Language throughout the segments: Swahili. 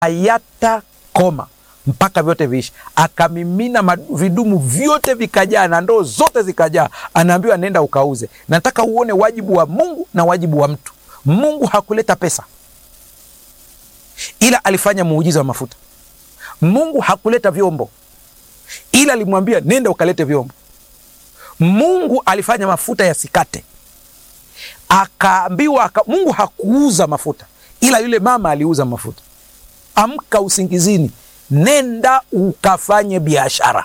hayatakoma mpaka vyote viishi. Akamimina mad- vidumu vyote vikajaa na ndoo zote zikajaa. Anaambiwa nenda ukauze. Nataka uone wajibu wa Mungu na wajibu wa mtu. Mungu hakuleta pesa, ila alifanya muujiza wa mafuta. Mungu hakuleta vyombo, ila alimwambia nenda ukalete vyombo. Mungu alifanya mafuta yasikate, akaambiwa aka, Mungu hakuuza mafuta, ila yule mama aliuza mafuta. Amka usingizini, nenda ukafanye biashara.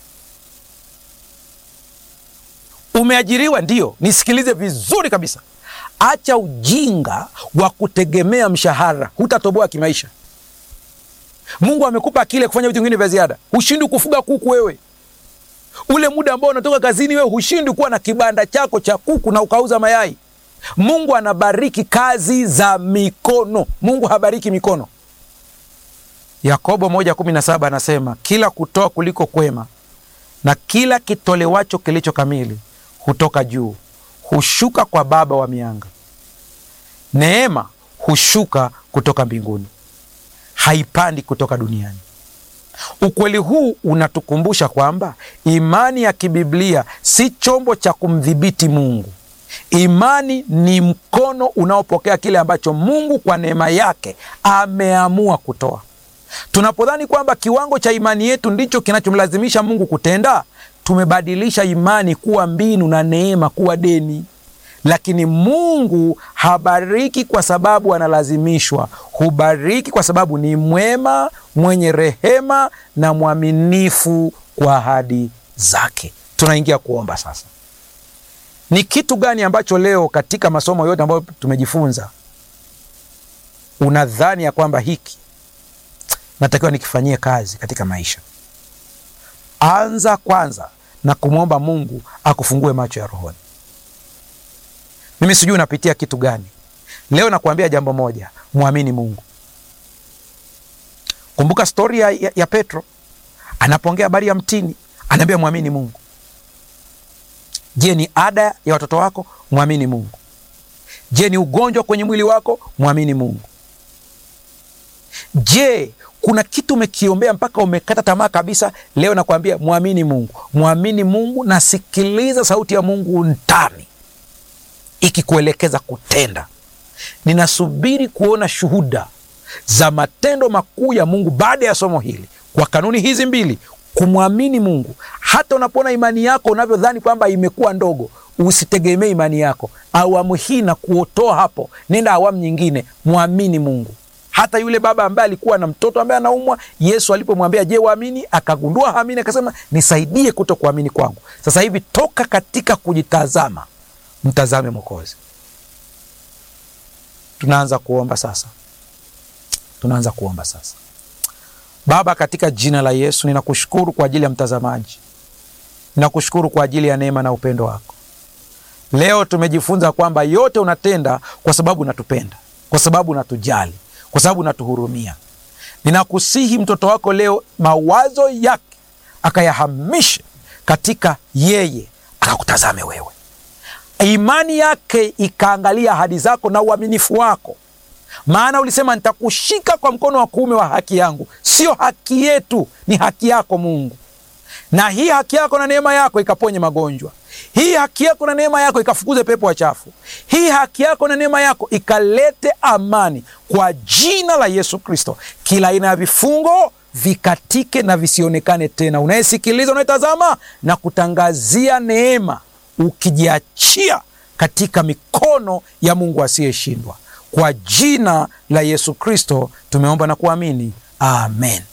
Umeajiriwa? Ndio, nisikilize vizuri kabisa. Acha ujinga wa kutegemea mshahara, hutatoboa kimaisha. Mungu amekupa akili ya kufanya vitu vingine vya ziada. Hushindi kufuga kuku wewe, ule muda ambao unatoka kazini wewe hushindi kuwa na kibanda chako cha kuku na ukauza mayai. Mungu anabariki kazi za mikono. Mungu habariki mikono. Yakobo moja kumi na saba anasema kila kutoa kuliko kwema na kila kitolewacho kilicho kamili hutoka juu, hushuka kwa Baba wa mianga. Neema hushuka kutoka mbinguni, haipandi kutoka duniani. Ukweli huu unatukumbusha kwamba imani ya kibiblia si chombo cha kumdhibiti Mungu. Imani ni mkono unaopokea kile ambacho Mungu kwa neema yake ameamua kutoa. Tunapodhani kwamba kiwango cha imani yetu ndicho kinachomlazimisha Mungu kutenda, tumebadilisha imani kuwa mbinu na neema kuwa deni. Lakini Mungu habariki kwa sababu analazimishwa, hubariki kwa sababu ni mwema, mwenye rehema na mwaminifu kwa ahadi zake. Tunaingia kuomba sasa. Ni kitu gani ambacho leo katika masomo yote ambayo tumejifunza unadhani ya kwamba hiki natakiwa nikifanyie kazi katika maisha? Anza kwanza na kumwomba Mungu akufungue macho ya rohoni. Mimi sijui unapitia kitu gani leo. Nakuambia jambo moja, mwamini Mungu. Kumbuka stori ya, ya, ya Petro anapoongea habari ya mtini, anaambia mwamini Mungu. Je, ni ada ya watoto wako? Mwamini Mungu. Je, ni ugonjwa kwenye mwili wako? Mwamini Mungu. Je, kuna kitu umekiombea mpaka umekata tamaa kabisa? Leo nakwambia mwamini Mungu, mwamini Mungu na sikiliza sauti ya Mungu ndani ikikuelekeza kutenda. Ninasubiri kuona shuhuda za matendo makuu ya Mungu baada ya somo hili, kwa kanuni hizi mbili, kumwamini Mungu. Hata unapoona imani yako unavyodhani kwamba imekuwa ndogo, usitegemee imani yako. Awamu hii na kuotoa hapo, nenda awamu nyingine, mwamini Mungu. Hata yule baba ambaye alikuwa na mtoto ambaye anaumwa, Yesu alipomwambia je, waamini? Akagundua haamini, akasema nisaidie kuto kuamini kwangu. Sasa hivi toka katika kujitazama, mtazame Mwokozi. Tunaanza kuomba sasa, tunaanza kuomba sasa. Baba, katika jina la Yesu ninakushukuru kwa ajili ya mtazamaji, ninakushukuru kwa ajili ya neema na upendo wako. Leo tumejifunza kwamba yote unatenda kwa sababu unatupenda, kwa sababu unatujali, kwa sababu unatuhurumia. Ninakusihi mtoto wako leo mawazo yake akayahamishe katika yeye, akakutazame wewe, imani yake ikaangalia ahadi zako na uaminifu wako maana ulisema nitakushika kwa mkono wa kuume wa haki yangu. Sio haki yetu, ni haki yako Mungu, na hii haki yako na neema yako ikaponye magonjwa. Hii haki yako na neema yako ikafukuze pepo wachafu. Hii haki yako na neema yako ikalete amani, kwa jina la Yesu Kristo. Kila aina ya vifungo vikatike na visionekane tena. Unayesikiliza, unayetazama na kutangazia neema, ukijiachia katika mikono ya Mungu asiyeshindwa. Kwa jina la Yesu Kristo tumeomba na kuamini, amen.